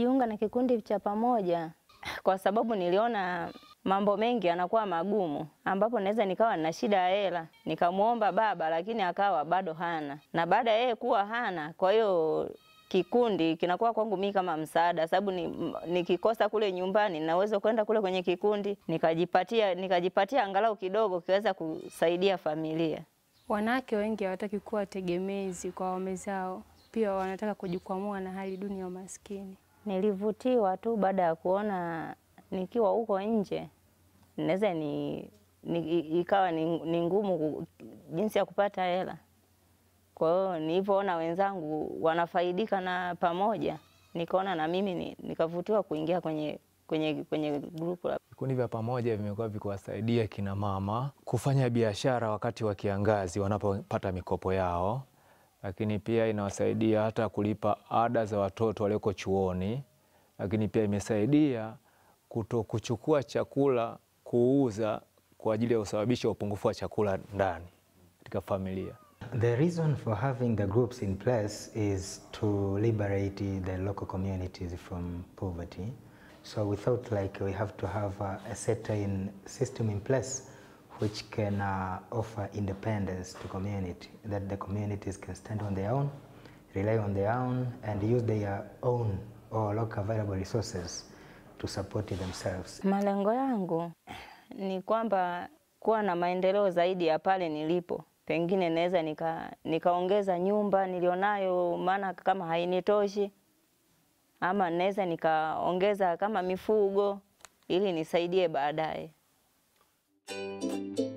Nilijiunga na kikundi cha pamoja kwa sababu niliona mambo mengi yanakuwa magumu, ambapo naweza nikawa na shida ya hela, nikamwomba baba, lakini akawa bado hana, na baada ya yeye kuwa hana, kwa hiyo kikundi kinakuwa kwangu mimi kama msaada, sababu ni, nikikosa kule nyumbani naweza kwenda kule kwenye kikundi nikajipatia nikajipatia angalau kidogo kiweza kusaidia familia. Wanawake wengi hawataki kuwa tegemezi kwa waume zao, pia wanataka kujikwamua na hali duni ya umaskini. Nilivutiwa tu baada ya kuona nikiwa huko nje naweza ni, ni ikawa ni, ni ngumu ku- jinsi ya kupata hela. Kwa hiyo nilivyoona wenzangu wanafaidika na pamoja, nikaona na mimi ni, nikavutiwa kuingia kwenye kwenye kwenye grupu la Vikundi vya pamoja vimekuwa vikiwasaidia kina mama kufanya biashara wakati wa kiangazi wanapopata mikopo yao, lakini pia inawasaidia hata kulipa ada za watoto walioko chuoni, lakini pia imesaidia kuto kuchukua chakula kuuza kwa ajili ya kusababisha upungufu wa chakula ndani katika familia. The reason for having the groups in place is to liberate the local communities from poverty. So we thought like we have to have a, a certain system in place which can uh, offer independence to community, that the communities can stand on their own, rely on their own, and use their own or local available resources to support themselves. Malengo yangu ni kwamba kuwa na maendeleo zaidi ya pale nilipo, pengine naweza nika nikaongeza nyumba nilionayo, maana kama hainitoshi, ama naweza nikaongeza kama mifugo ili nisaidie baadaye.